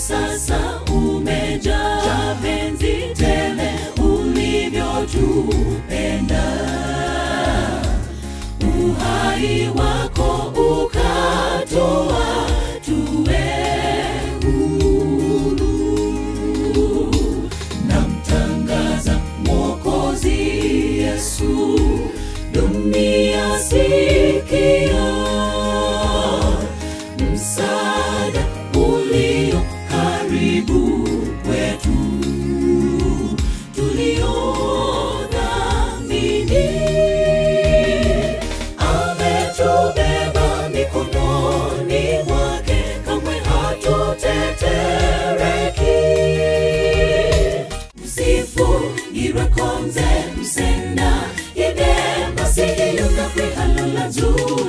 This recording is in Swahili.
sasa umejaa penzi tele ulivyotupenda uhai wako ukatoa tuwe huru namtangaza mwokozi yesu dunia sikia msaada ulio karibu kwetu tuliodhamini ametubeba mikononi mwake kamwe hatutetereki msifu irekonze msenda idemba sihiyuka kwihalula juu